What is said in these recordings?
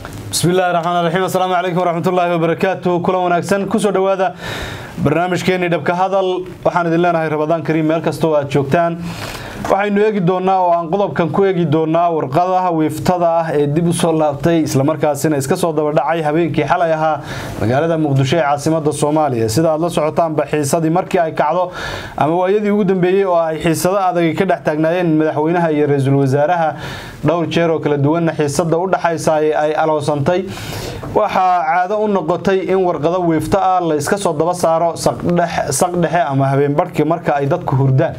bismi illahi raxmaan raxiim assalaamu calaykum waraxmatullaahi wabarakaatu kulan wanaagsan kusoo dhowaada barnaamijkeenii dhabka hadal waxaan idin leenahay rabadaan kariim meel kastoo aad joogtaan waxaynu eegi doonaa oo aan qodobkan ku eegi doonaa warqadaha wiiftada ah ee dib u soo laabtay islamarkaasina iska soo dabadhacay habeenkii xalay ahaa magaalada muqdisho ee caasimada soomaaliya sida aad la socotaanba xiisadii markii ay kacdo ama waayadii ugu dambeeyey oo ay xiisado adag ka dhex taagnaayeen madaxweynaha iyo ra-iisul wasaaraha dhowr jeer oo kala duwanna xiisada u dhaxaysa ay aloosantay waxaa caado u noqotay in warqado wiifto ah la iska soo daba saaro saq dhexe ama habeenbarhkii marka ay dadku hurdaan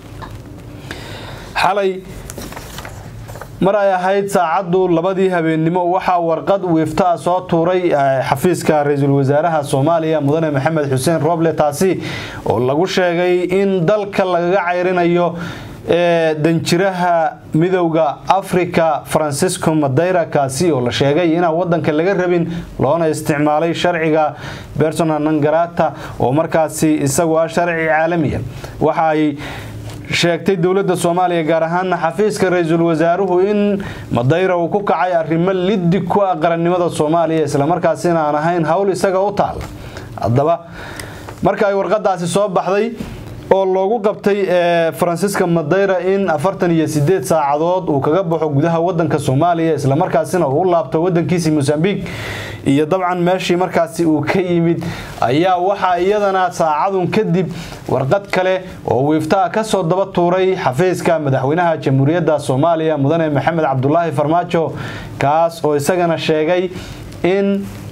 xalay mar ay ahayd saacaddu labadii habeennimo waxaa warqad wiifto ah soo tuuray xafiiska ra-iisul wasaaraha soomaaliya mudane maxamed xuseen roble taasi oo lagu sheegay in dalka lagaga cayrinayo ee danjiraha midowda africa francisco madeyra kaasi oo la sheegay inaan wadanka laga rabin loona isticmaalay sharciga bersona nangarata oo markaasi isagu ah sharci caalamiya waxa ay sheegtay dowladda soomaaliya gaar ahaana xafiiska ra-iisul wasaaruhu in madayra uu ku kacay arrimo liddi ku ah qarannimada soomaaliya islamarkaasina aan ahayn howl isaga u taala haddaba marka ay warqadaasi soo baxday oo loogu qabtay francisca madeyra in afartan iyo sideed saacadood uu kaga baxo gudaha wadanka soomaaliya islamarkaasina uu u laabto wadankiisii mosambiq iyo dabcan meeshii markaasi uu ka yimid ayaa waxaa iyadana saacadun kadib warqad kale oo wiiftaa kasoo daba tuuray xafiiska madaxweynaha jamhuuriyadda soomaaliya mudane maxamed cabdulaahi farmaajo kaas oo isagana sheegay in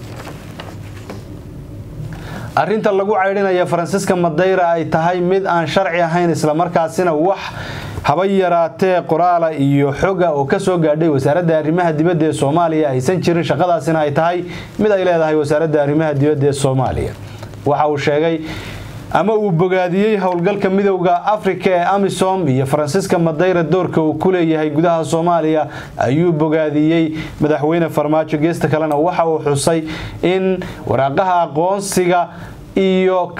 arinta lagu caydhinaya faransiska madeyra ay tahay mid aan sharci ahayn islamarkaasina wax haba yaraatee qoraala iyo xoga oo kasoo gaadhay wasaaradda arrimaha dibadda ee soomaaliya aysan jirin shaqadaasina ay tahay mid ay leedahay wasaaradda arrimaha dibadda ee soomaaliya waxa uu sheegay ama uu bogaadiyey howlgalka midowda afrika ee amisom iyo faransiska madeyra doorka uu ku leeyahay gudaha soomaaliya ayuu bogaadiyey madaxweyne farmaajo geesta kalena waxa uu xusay in waraaqaha aqoonsiga iyo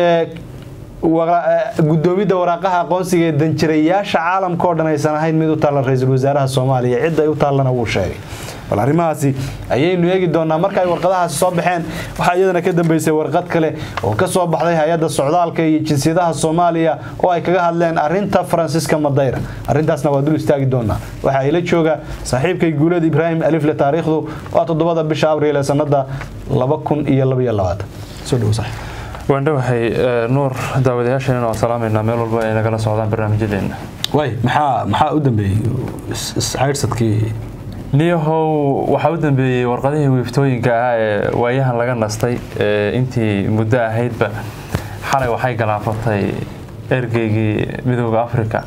gudoomidda waraaqaha aqoonsiga ee danjirayaasha caalamka oo dhan aysan ahayn mid u taalla ra-iisul wasaaraha soomaaliya cid ay u taallana wuu sheegay bal arrimahaasi ayaynu eegi doonaa marka ay warqadahaasi soo baxeen waxaa iyadana ka dambeysay warqad kale oo ka soo baxday hay-adda socdaalka iyo jinsiyadaha soomaaliya oo ay kaga hadleen arinta faransiska madeyra arrintaasna waa dul istaagi doonaa waxaa ila jooga saaxiibkay guulad ibraahim alifle taariikhdu waa toddobada bisha abriil ee sanada laba kun iyo labaiyo labaatan soo dhow saaxiib waan dhowahay nuur daawadayaasheenna waan salaamaynaa meel walba ay nagala socdaan barnaamijyadeena way maxaa maxaa u dambeeyey iscaydhsadkii niyahow waxaa u dambeeyey warqadihii wiiftooyinka ah ee waayahan laga nastay intii muddo ahaydba xalay waxay galaafatay ergeygii midooda africa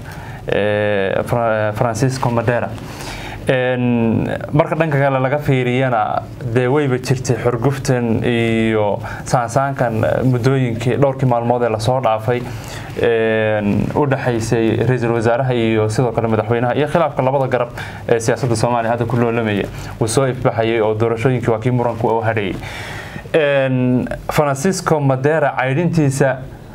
francisco madera marka dhanka kale laga fiiriyana dee weyba jirtay xorguftan iyo saansaankan muddooyinkii dhowrkii maalmood ee lasoo dhaafay u dhaxaysay ra-iisul wasaaraha iyo sidoo kale madaxweynaha iyo khilaafka labada garab ee siyaasadda soomaaliya hadda ku loolamaya uu soo ifbaxayay oo doorashooyinkii waa kii muranku u hadhayay francisco madera caydhintiisa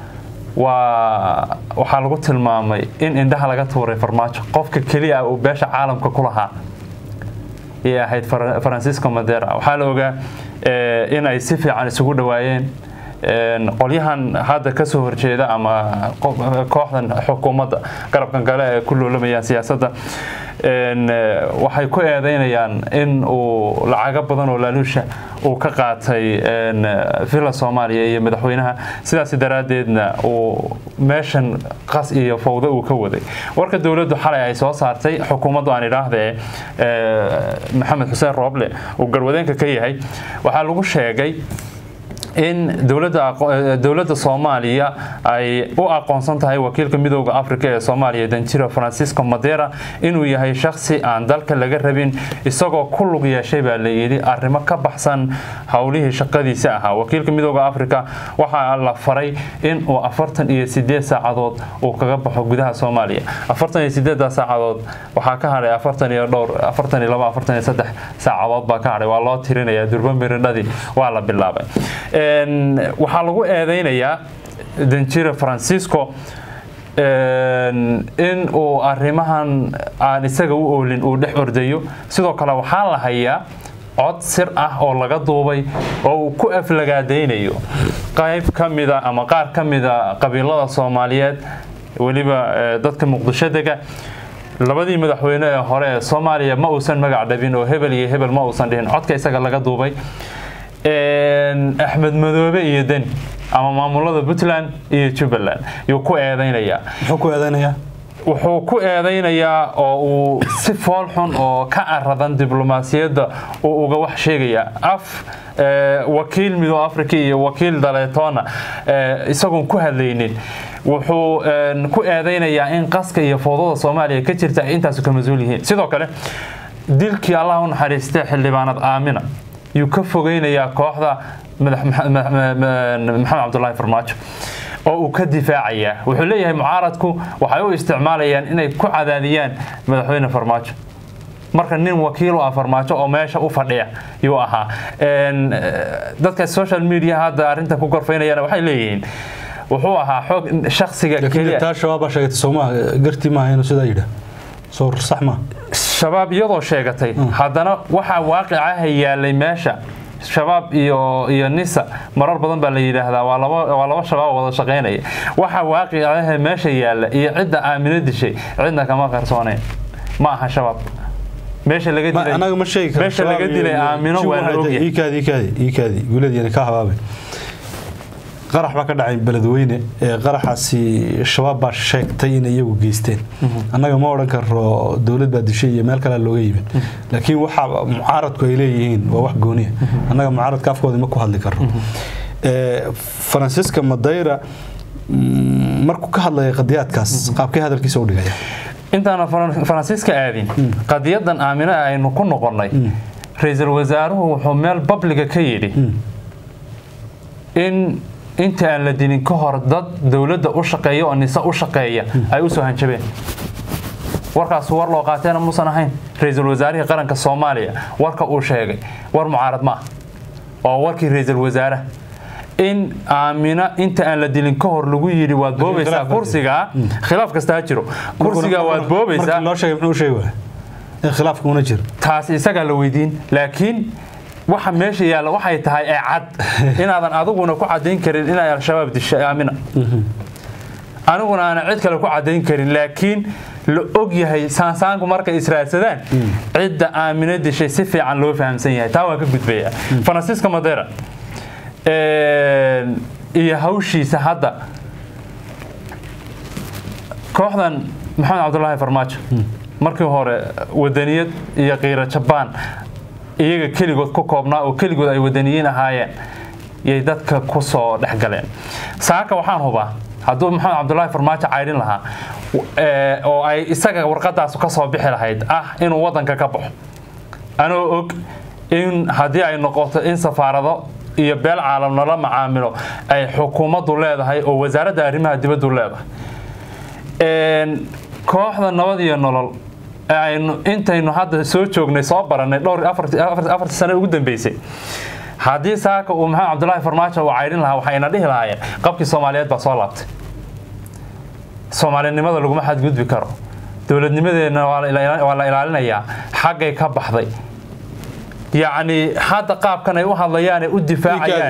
waa waxaa lagu tilmaamay in indhaha laga tuuray farmaajo qofka keliya uu beesha caalamka ku lahaa ayay ahayd francisco madera waxaa la ogaa in ay si fiican isugu dhawaayeen qolyahan hadda kasoo horjeeda ama kooxdan xukuumadda garabkan kale ee ku loolamayaan siyaasadda waxay ku eedeynayaan in uu lacago badan oo laaluusha uu ka qaatay villa soomaaliya iyo madaxweynaha sidaas daraaddeedna uu meeshan qas iyo fawdo uu ka waday warka dowladdu xalay ay soo saartay xukuumaddu aan idhaahdee maxamed xuseen rooble uu garwadeenka ka yahay waxaa lagu sheegay in dowladda soomaaliya ay u aqoonsan tahay wakiilka midooda africa ee soomaaliya danjiro francisco madera inuu yahay shaksi aan dalka laga rabin isagoo ku lug yeeshay baa layidhi arrimo ka baxsan howlihii shaqadiisa ahaa wakiilka midooda africa waxaa la faray in uu afartan iyo sideed saacadood uu kaga baxo gudaha soomaaliya afartan iyo sideedda saacadood waxaa ka hadhay afartan iyo dhowr afartan iyo laba afartan iyo saddex saacadood baa ka hadhay waa loo tirinaya durba miridhadii waa la bilaabay waxaa lagu eedeynayaa danjira francisco in uu arrimahan aan isaga u oolin uu dhex ordayo sidoo kale waxaa la hayaa cod sir ah oo laga duubay oo uu ku aflagaadaynayo qayb ka mida ama qaar ka mida qabiilada soomaaliyeed weliba dadka muqdisho dega labadii madaxweyne ee hore ee soomaaliya ma uusan magac dhabin oo hebel iyo hebel ma uusan dhihin codka isaga laga duubay axmed madoobe iyo deni ama maamulada puntland iyo jubbaland yuu ku eedaynayaa muxuu ku eedaynayaa wuxuu ku eedaynayaa oo uu si fool xun oo ka aradan diblomaasiyadda uu uga wax sheegayaa af wakiil mido africa iyo wakiil daleetoona isagoon ku hadlaynin wuxuu ku eedaynayaa in qaska iyo foodada soomaaliya ka jirta ay intaasu ka mas-uul yihiin sidoo kale dilkii allah u naxariistay xildhibaanad aamina yuu ka fogeynayaa kooxda maxamed cabdulaahi farmaajo oo uu ka difaacayaa wuxuu leeyahay mucaaradku waxay u isticmaalayaan inay ku cadaadiyaan madaxweyne farmaajo marka nin wakiil u ah farmaajo oo meesha u fadhiya yuu ahaa dadka social media hadda arrinta ku gorfaynayana waxay leeyihiin wuxuu ahaa xoog shaksiga keliya taa shabaabaa sheegatay soomaa gartii maaha inuu sidaa yidhaa soo sax maa shabaab iyadoo sheegatay haddana waxaa waaqicaha yaalay meesha shabaab iyo iyo nisa marar badan baa la yidhaahdaa waa laba waa laba shabaab wada shaqaynaya waxa waaqicaha meesha yaalla iyo cidda aamino dishay cidna kama qarsooneen ma aha shabaab meesha laga dilay anaga ma sheegi karo meesha laga dilay aamino waa la ogyahay iikaadi iikaadi iikaadi wiiladiyana ka habaabay qarax baa ka dhacay beledweyne ee qaraxaasi shabaab baa sheegtay inay iyagu geysteen annaga ma odhan karo dowlad baa dishay iyo meel kalea looga yimid laakiin waxa mucaaradku ay leeyihiin waa wax gooniya annaga mucaaradka afkooda ma ku hadli karno faransiiska madayra markuu ka hadlaya qadiyaadkaas qaabkay hadalkiisa u dhigaya intaana faransiiska aadin qadiyadan aamina aynu ku noqonnay ra-iisul wasaaruhu wuxuu meel babliga ka yidhi in inta aan la dilin ka hor dad dowladda u shaqeeya oo nise u shaqeeya ay u soo hanjabeen warkaas war loo qaateena muusan ahayn ra-iisul wasaarihii qaranka soomaaliya warka uu sheegay war mucaarad ma ah waa warkii ra-iisul wasaaraha in aamina inta aan la dilin ka hor lagu yidhi waad boobaysaa kursigaa khilaaf kasta ha jiro kursigaa waad boobaysaa loo sheegay muxuu sheegi waaya in khilaafka una jiro taas isagaa la weydiin laakiin waxa meesha yaalla waxay tahay ee cad inaadan adiguna ku cadayn karin inay al-shabaab dishay aamina aniguna aanan cid kale ku cadayn karin laakiin la og yahay saansaanku markay israadsadaan cidda aamino dishay si fiican loo fahamsan yahay taa waan ka gudbayaa faransiiska madera iyo hawshiisa hadda kooxdan maxamed cabdulaahi farmaajo markii hore wadaniyad iyo qiiro jabaan iyaga keligood ku koobnaa oo keligood ay wadaniyiin ahaayeen yay dadka ku soo dhex galeen saaka waxaan hubaa hadduu maxamed cabdulaahi farmaajo caydhin lahaa oo ay isaga warqadaas ka soo bixi lahayd ah inuu wadanka ka baxo anoo og in haddii ay noqoto in safaarado iyo beel caalam nala macaamilo ay xukuumaddu leedahay oo wasaaradda arrimaha dibaddu leedahay kooxda nabad iyo nolol aynu intaynu hadda soo joognay soo barannay dhowr afartii sane ugu dambeysay haddii saaka uu maxamed cabdulaahi farmaajo uu caydhin lahaa waxayna dhihi lahaayeen qabkii soomaaliyeed baa soo laabtay soomaalinimada laguma xadgudbi karo dowladnimadeenna waa la ilaalinayaa xaggay ka baxday yacni hadda qaabkan ay u hadlayaane u difaacayaan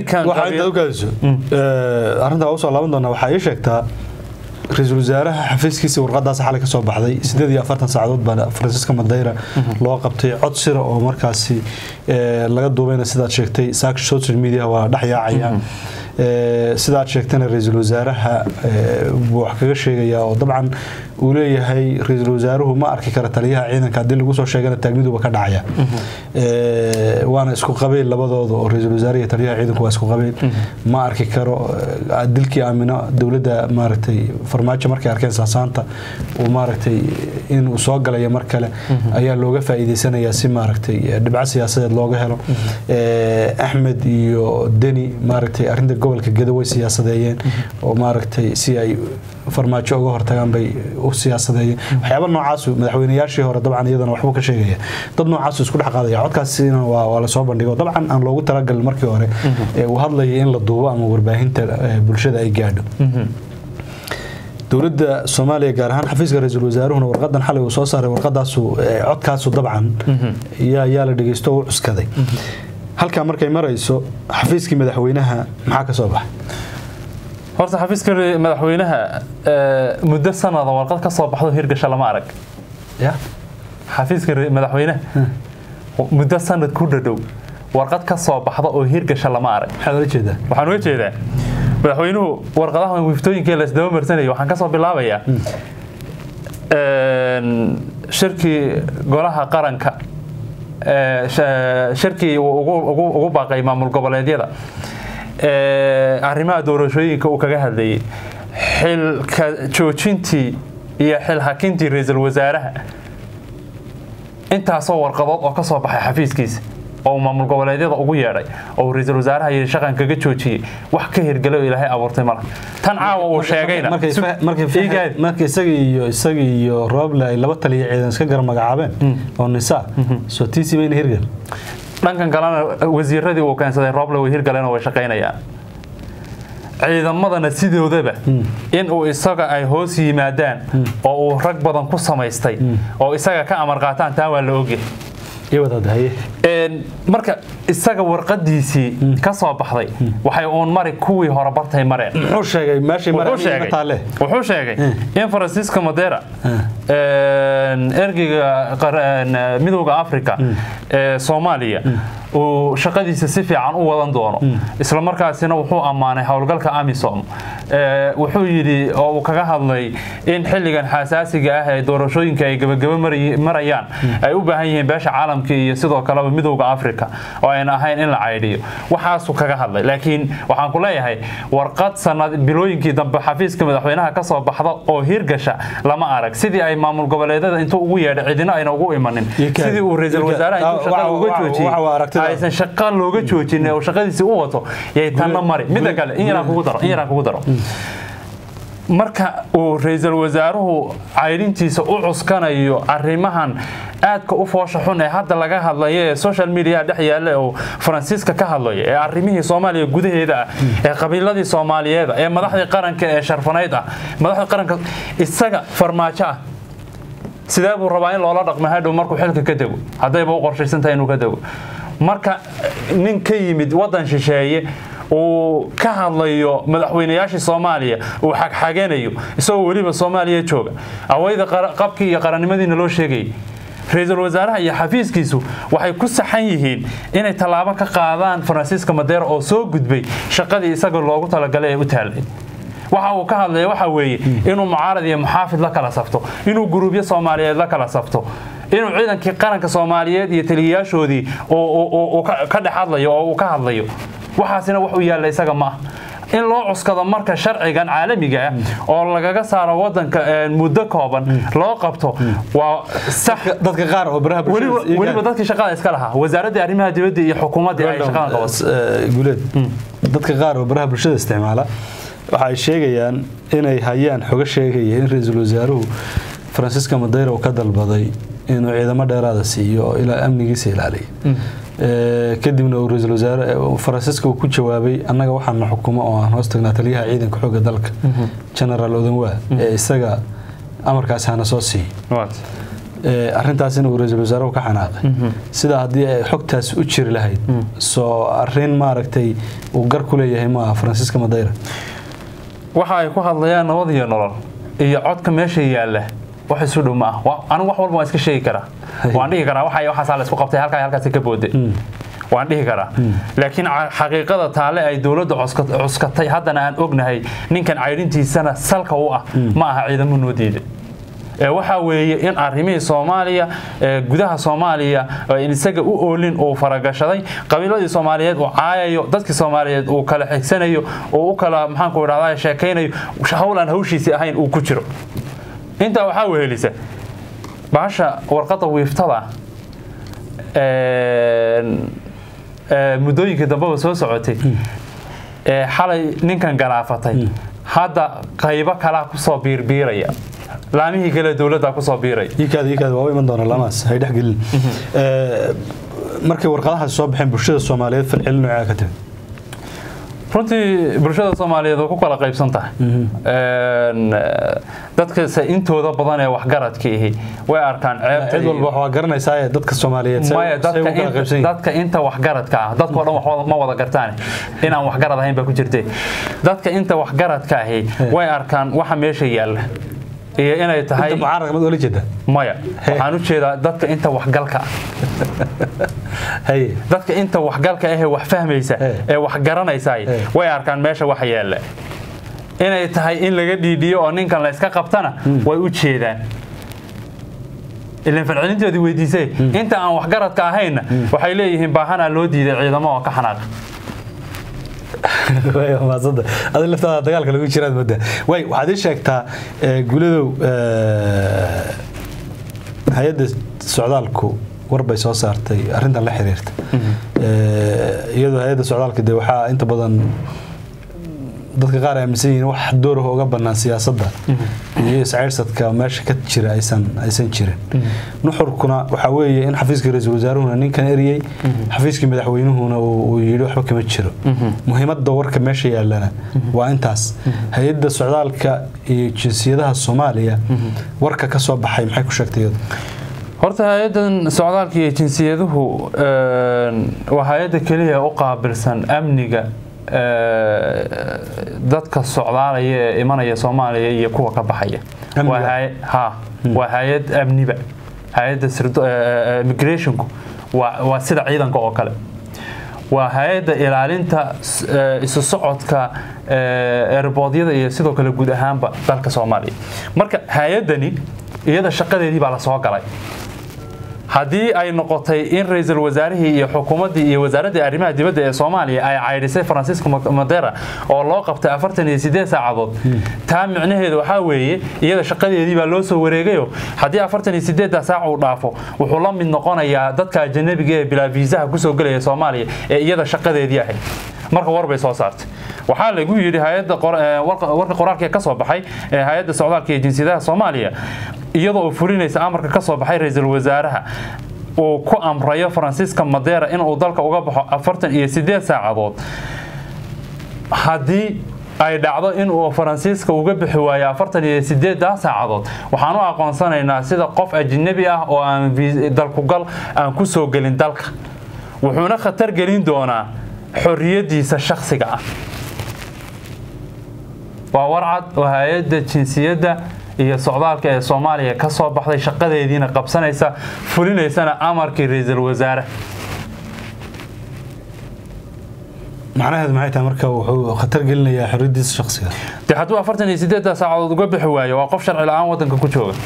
arrintaa usoo laaban doonaa waxaa ii sheegtaa ra-iisul wasaaraha xafiiskiisa warqadaas xalay ka soo baxday sideed iyo afartan saacadood baa faransiiska madayra loo qabtay cod sira oo markaasi laga duubayna sidaad sheegtay saak social media waa dhex yaacaya sidaad sheegtana ra-iisul wasaaraha buu wax kaga sheegayaa oo dabcan uu leeyahay ra-iisul wasaaruhu ma arki kara taliyaha ciidanka haddii lagu soo sheegana taagniduba ka dhacaya waana isku qabeyl labadooda oo ra-iisul wasaare iyo taliyaha ciidanku waa isku qabeyl ma arki karo dilkii aamino dowladda maaragtay farmaajo markay arkeen saasaanta uu maaragtay inuu soo galaya mar kale ayaa looga faa'iideysanayaa si maaragtay dhibco siyaasadeed looga helo axmed iyo deni maaragtay arrinta gobolka geda way siyaasadeeyeen oo maaragtay si ay farmaajo uga hortagaan bay u siyaasadeeyeen waxyaaba noocaasu madaxweynayaashii hore dabcan iyadana waxbuu ka sheegaya dad noocaasu isku dhex qaadaya codkaasina waa lasoo bandhigo dabcan aan loogu talagalin markii hore uu hadlayay in la duubo ama warbaahinta bulshada ay gaadho dowladda soomaaliya gaar ahaan xafiiska ra-iisul wasaaruhuna warqadan xalay uu soo saaray warqadaasu eh, codkaasu dabcan yaa yaa la dhegeysto oo u cuskaday halkaa markay marayso xafiiskii madaxweynaha maxaa ka soo baxay horta xafiiska re- madaxweynaha eh, muddo sanada warqad ka soo baxdo hirgasha lama arag ya xafiiska re- madaxweynaha muddo sanad ku dhadhow warqad ka soo baxda oo hirgasha lama arag maxaad ola jeedaa waxaan uga jeedaa madaxweynuhu warqadaha wiftooyinka la isdaba marsanaya waxaan ka soo bilaabayaa een, shirkii golaha qaranka ee, sha- shirkii uu ugu- ugu ugu baaqay maamul goboleedyada ee, arrimaha doorashooyinka uu kaga hadlayay xilka joojintii iyo xil hakintii ra-iisul wasaaraha intaasoo warqadood oo ka soo baxay xafiiskiisa oo uu maamul goboleedyada ugu yeedhay oo uu ra-iisul wasaaraha yidhi shaqan kaga joojiyey wax ka hirgelay oo ilaahay abuurtay ma laha tan caawa uu sheegayna markay sug- fa- markay fa- iigaadi. markay isagii iyo isagii iyo rooble ay laba taliya ciidan iska gar magacaabeen oo nisaa soo tiisi mayna hirgal dhankan kalena wasiiradii uu keensaday rooble way hirgaleen oo way shaqaynayaan ciidamadana sidoodaba in uu isaga ay hoos yimaadaan oo uu rag badan ku samaystay oo isaga ka amar qaataan taa waa la ogyahay iyo wadaad haye Een, marka isaga warqadiisii ka soo baxday waxay uun mari kuwii hore bartay mareen muxuu sheegay meeshay wuxuu marayna sheegay taale wuxuu sheegay in francisco modera een, ergeyga qar- een, midowda africa ee soomaaliya uu shaqadiisa si fiican u wadan doono isla markaasina wuxuu ammaanay howlgalka amisom Ee, wuxuu yidhi oo uu kaga hadlay in xilligan xasaasiga ah ee doorashooyinka ay gabagaba mari- marayaan ay u baahan yihiin beesha caalamka iyo sidoo kaleba midowda africa oo ayna ahayn in la caydhiyo waxaasuu kaga hadlay laakiin waxaan ku leeyahay warqad sanad bilooyinkii dambe xafiiska madaxweynaha ka soo baxda oo hirgasha lama arag sidii ay maamul goboleedyada intuu ugu yeedhay cidina ayna ugu imanin Iyo ka- sidii uu ra-iisul iyo ka- wasaaraha intuu waxa- shaqada uga waxa- joojiyey waxa waa aragtida. aysan shaqa looga joojin oo shaqadiisii u wato yay tanna mari midda kale in yaraan kugu daro in yaraan kugu daro marka uu ra-iisul wasaaruhu caydhintiisa u cuskanayo arrimahan aadka u foosha xun ee hadda laga hadlayo ee social media dhex yaalla oo faransiiska ka hadlaya ee arrimihii soomaaliya gudaheeda ah ee qabiiladii soomaaliyeed ah ee madaxdii qaranka ee sharfanayd ah madaxdii qaranka isaga farmaajo ah sidee buu rabaa in loola dhaqmo hadhow markuu xilka ka dego haddayba u qorshaysan tahay inuu ka dego marka nin ka yimid waddan shisheeye uu ka hadlayo madaxweynayaashii soomaaliya uu xagxaganayo isagoo weliba soomaaliya jooga awayda qara- qabkii iyo qarannimadiina loo sheegayay ra-iisul wasaaraha iyo xafiiskiisu waxay ku saxan yihiin inay tallaabo ka qaadaan faransiiska madeera oo soo gudbay shaqadii isaga loogu talagalay ee u taalay waxa uu ka hadlaya waxa weeye inuu mucaarad iyo muxaafid la kala safto inuu guruubyo soomaaliyeed la kala safto inuu ciidankii qaranka soomaaliyeed iyo taliyayaashoodii uu- uu- uu- uu ka ka dhex hadlayo oo uu ka hadlayo waxaasina wax u yaalla isaga ma ah in loo cuskado marka sharcigan caalamiga ah oo lagaga saaro wadanka ee, muddo kooban loo qabto waa sax dadka qaar oo baraha bulshada weliba iyo weliba gaar- dadkii shaqada iska lahaa wasaaradda arrimaha dibadda iyo xukuumaddii ay shaqadan qabato Eh, guuleed dadka qaar oo baraha bulshada isticmaala waxa ay sheegayaan inay hayaan xogo sheegaya in ra-iisul wasaaruhu faransiiska madeira uu ka dalbaday inuu ciidamo dheeraada siiyo oo ilaa amnigiisa ilaaliya Eh, kadibna uu ra-iisul wasaare eh, faransiiska uu ku jawaabay annaga waxaana xukumo oo aan hoos tagnaa taliyaha ciidanka xoogga dalka generaal odanwaa ee isaga amarkaasi hana soo siiyo Waad. Ee, arrintaasina uu ra-iisul wasaaruhu ka xanaaqay sidaa haddii ay xogtaas u jiri lahayd soo arrin maaragtay uu gar ku leeyahay maaha faransiiska madeira waxa ay ku hadlayaan nabad iyo nolol iyo codka meesha yaalla wax isu dhow ma ah Wa- anigu wax walba waan iska sheegi karaa waan dhihi karaa waxa waxaasaa la isku qabtay halkaa halkaasi ka booday waan dhihi karaa laakiin ca- xaqiiqada taale ay dowladda cuska- cuskatay haddana aan ognahay ninkan caydhintiisana salka u ah ma aha ciidamo noo diiday ee waxa weeye in arrimihii soomaaliya ee gudaha soomaaliya ee in isaga u oolin uu faragashaday qabiiladii soomaaliyeed uu caayayo dadkii soomaaliyeed uu kala xigsanayo uu u kala maxaanku idhahdaa sheekaynayo hawl aan hawshiisii ahayn uu ku jiro intaa waxaa wehelisa bahasha warqadda wiiftada een, ee, muddooyinkii dambeba soo socotay ee xalay ninkan galaafatay hadda qaybo kalaa kusoo biirbiiraya laamihii kale dowladda kusoo biiraya iikaada iikaada waa u iman doona lamaas hay dhex gelin Ee, markay warqadahaasi soo baxeen bulshada soomaaliyeed falcelin noocaa ka timid runtii bulshada soomaaliyeed way ku kala qaybsan tahay Een, eh, dadkase intooda badan ee waxgaradka ihi way arkaan ceebta cid iyo- walba wax waa garanaysaa dadka Soomaaliyeed say maya say dadka u kala inta, qaybsan yihiin dadka inta waxgaradka ah dadkoo dhan wax ma wada gartaan inaan waxgarad ahayn baa ku jirte dadka inta waxgaradka ahi way arkaan waxa meesha yaalla iyo inay tahay inta mucaarad mad ula jeeda maya waxaan u jeedaa dadka inta waxgalka ah haye dadka inta waxgalka ahee wax fahmaysa Eh. ee wax garanaysa Eh. way arkaan meesha waxa yaalla inay tahay in laga dhiidhiyo oo ninkan la iska qabtana way u jeedaan ilan falcelintoodii weydiisay inta aan waxgaradka ahayna waxay leeyihiin baahanaa loo diiday ciidamo oo ka xanaaqa way maasada adiga laftaada dagaalka lagu jiraad moodaa way waxaad ii sheegtaa eh, guuladow eh, hay-adda socdaalku war bay soo saartay arrintan la xiriirta Eh, iyadoo hay-adda socdaalka de waxaa inta badan dadka qaar aaminsan yihiin wax dooraha uga bannaan siyaasadda iyo iscayrsadka meesha ka jira aysan aysan jirin nuxurkuna waxaa weeye in xafiiska ra-iisul wasaaruhuna ninkan eriyey xafiiskii madaxweynuhuna uu uu yidhi waxba kama jiro muhiimadda warka meesha yaallana waa intaas hay-adda socdaalka iyo jinsiyadaha soomaaliya warka ka soo baxay maxay ku sheegtay iyadu horta hay-adan socdaalka iyo jinsiyaduhu een, waa hay-adda keliya u qaabilsan amniga ee, dadka socdaalaya ee imanaya soomaaliya iyo kuwa ka baxaya Amniga? Waa hay- ha waa hay-ad amniba hay-adda sirdo- ee, ee, immigrationku waa waa sida ciidanka oo kale waa hay-adda ilaalinta s- ee, isu socodka ee, erboodyada iyo sidoo kale guud ahaanba dalka soomaaliya marka hay-addani iyada shaqadeedii baa la soo galay haddii ay noqotay in ra-iisul wasaarihii iyo xukuumaddii iyo wasaaraddii arrimaha dibadda ee soomaaliya ay caydhisay francisco madera oo loo qabtay afartan iyo sideed saacadood taa micnaheedu waxaa weeye iyada shaqadeedii baa loo soo wareegayo haddii afartan iyo sideedda saac uu dhaafo wuxuu la mid noqonayaa dadka ajanabiga ee bilaa viisaha kusoo gelaya soomaaliya ee iyada shaqadeedii ahayd marka war bay soo saartay waxaa lagu yidhi hay-adda qor- ee, warqa warka qoraalka ee ka soo baxay ee hay-adda socdaalka iyo jinsiyadaha soomaaliya iyadoo uu fulinaysa amarka ka soo baxay ra-iisul wasaaraha uu ku amrayo francisca madera inuu dalka uga baxo afartan iyo sideed saacadood haddii ay dhacdo inuu faransiiska uga bixi waayo afartan iyo sideeddaa saacadood waxaan u aqoonsanaynaa sida qof ajnabi ah oo aan viis- dalkugal aan ku soo gelin dalka wuxuuna khatar gelin doonaa xorriyaddiisa shakhsiga ah waa warcad oo hay-adda jinsiyadda iyo socdaalka ee soomaaliya ka soo baxday shaqadeediina qabsanaysa fulinaysana amarkii ra-iisul wasaare macnaheedu maxay tahay marka wuxuu khatar gelinayaa xorriyaddiisa shakhsiga de hadduu afartan iyo sideedda saacadood uga bixi waayo waa qof sharci la-aan waddanka ku jooga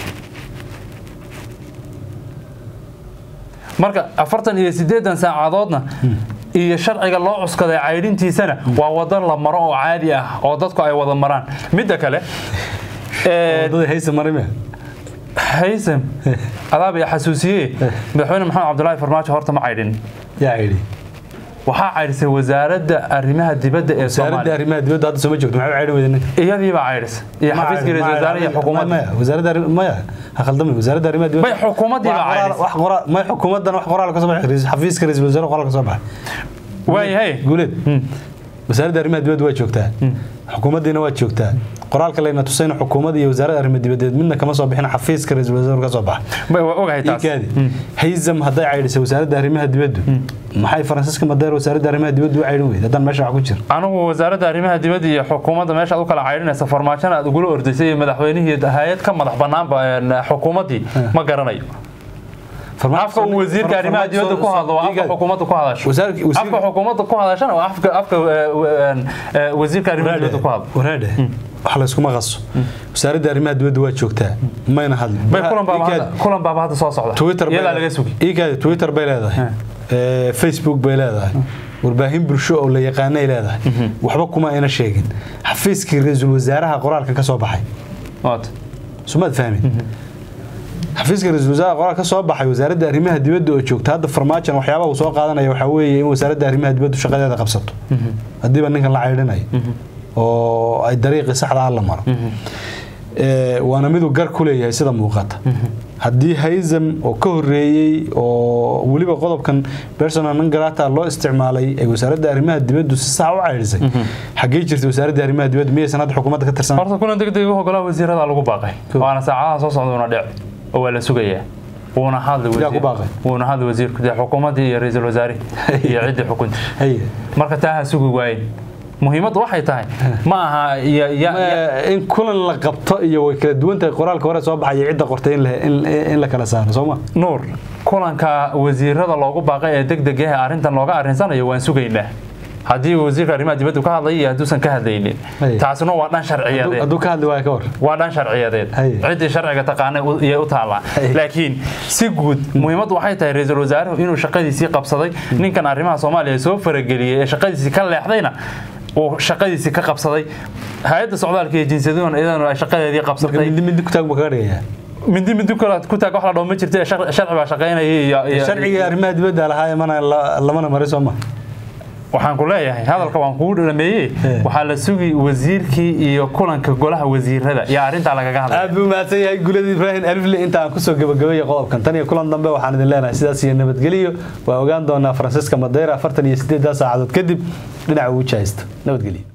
marka afartan iyo sideedan saacadoodna iyo sharciga loo cuskaday caydhintiisana waa wadan la maro oo caadi ah oo dadku ay wada maraan midda kale ee, wadada haysa marime haysam adaab iyo xasuusiye madaxweyne maxamed cabdulaahi farmaajo horta ma caydhin yaa yidhi waxaa caydhisay wasaaradda arrimaha dibadda ee wasaaradda soomaaliya arrimaha dibadda hadda sooma joogto maxay u caydhin weyda ninka iyadii baa caydhisay iyo xafiiskii ra-iisul wasaare iyo xukuumadda maya wasaaradda arri- maya ha khaldamay wasaaradda arrimaha dibadda may xukuumaddii baa wax qoraal- caydhisay wax qoraal may xukuumaddan wax qoraal ka soo baxay Ra'iisul- xafiiska ra-iisul wasaare qoraal ka soo baxay waayahay guuleed wasaaradda arrimaha dibadda waa joogtaa xukuumaddiina waa joogtaa qoraalka layna tusayna xukuumadda iyo wasaaradda arrimaha dibadeed midna kama soo bixin xafiiska ra-iisul wasaare ka soo baxa Ma- waa ogahay taas iikaadi hayzam hadday caydhisay wasaaradda arrimaha dibaddu maxay faransiiska madeer wasaaradda arrimaha dibaddu u caydhin weyda haddaan meesha wax ku jiro anigu wasaaradda arrimaha dibadda iyo xukuumadda meesha aad u kala caydhinaysa farmaajona aad ugula ordaysay iyo madaxweynihii hay-ad ka madax banaanba een, xukuumaddii ma garanayo afka uu wasiirka arrimaha dibadda ku hadlo waa afka xukuumadda ku hadasho Wasaarki- wasiir- afka xukuumadda ku hadashana waa afka afka eh, een, eh, wasiirka arrimaha dibadda ku hadlo waraadhe wax layskuma qaso wasaaradda arrimaha dibadda waa joogtaa mayna hadlin bay kulan baaba Iikaadi. hadda- kulan baaba hadda soo socda twitter bay iyadaa leedahay. laga sugi iikaadi twitter bay leedahay Eh, facebook bay leedahay warbaahin bulsho oo la yaqaanay leedahay waxba kuma ayna sheegin xafiiskii ra-iisul wasaaraha qoraalkan ka soo baxay Waad. sumaad fahmin xafiiska ra-iisul wasaaraha qoraal ka soo baxay wasaaradda arrimaha dibadda oo joogta hadda farmaajan waxyaabaha uu soo qaadanaya waxaa weeye in wasaaradda arrimaha dibaddu shaqadeeda qabsato haddiiba ninkan la caydhinayo oo ay dariiqii saxda ah la maro waana miduu gar ku leeyahay sida muuqata haddii hayzam oo ka horeeyey oo weliba qodobkan personal nangarata loo isticmaalay ee wasaaradda arrimaha dibaddu si sax u caydhisay xaggee jirta wasaaradda arrimaha dibaddu miyaysan hadda xukuumadda ka tirsan horta kulan degdeg u ogolaa wasiirada lagu baaqay waana saacadaha soo socda una dhic oo waa la sugayaa wuuna hadli Yaa ku baaqay? wuuna hadli wasiirku dee xukuumaddii iyo ra-iisul wasaarihi iyo ciddii xukunta Haye. marka taa ha sugi waayen muhiimaddu waxay tahay ma aha ya- ya- ya- Ma- in kulan la qabto iyo way kala duwan tahay qoraalka hore soo baxaya cidda qortay in la- in- in la kala saaro soo ma nuur kulanka wasiirada loogu baaqay ee deg deg ah arrintan looga arrinsanayo waan sugaynaa haddii wasiirka arrimaha dibaddu ka hadlaya iyo hadduusan ka hadlaynin Haye. taasina waa dhan sharciyadeed hadduu ka hadli waayo ka war waa dhan sharciyadeed Haye. ciddii sharciga taqaanay u- iyay u taallaa Haye. laakiin si guud muhiimaddu waxay tahay ra-iisul wasaaruhu inuu shaqadiisii qabsaday ninkan arrimaha soomaaliya soo farageliyey ee shaqadiisii ka leexdayna uu shaqadiisii ka qabsaday hay-adda socdaalka iyo jinsiyaduhuna iyadana ay shaqadeedii marka qabsatay mindi mindi ku taag buu kaga dhigayaa mindi mindi kale ku taag wax la dhaho ma jirta ee shar- sharci baa shaqaynaya iyo- iyo sharciga arrimaha dibadda lahaa mana la- lamana marin soo ma waxaan ku leeyahay hadalka waan kugu dhameeyey Eh. waxaa la sugi wasiirkii iyo kulanka golaha wasiirada iyo arrintaa lagaga hadlay aad buu mahadsan yahay gulada ibraahim alifle inta aan kusoo gabagabeeya qodobkan tan iyo kulan dambe waxaan idin leenahay sidaas iyo nabadgeliyo waa ogaan doonaa faransiiska madeira afartan iyo sideeddaa saacadood kadib dhinaca ugu jahaysto nabadgelyo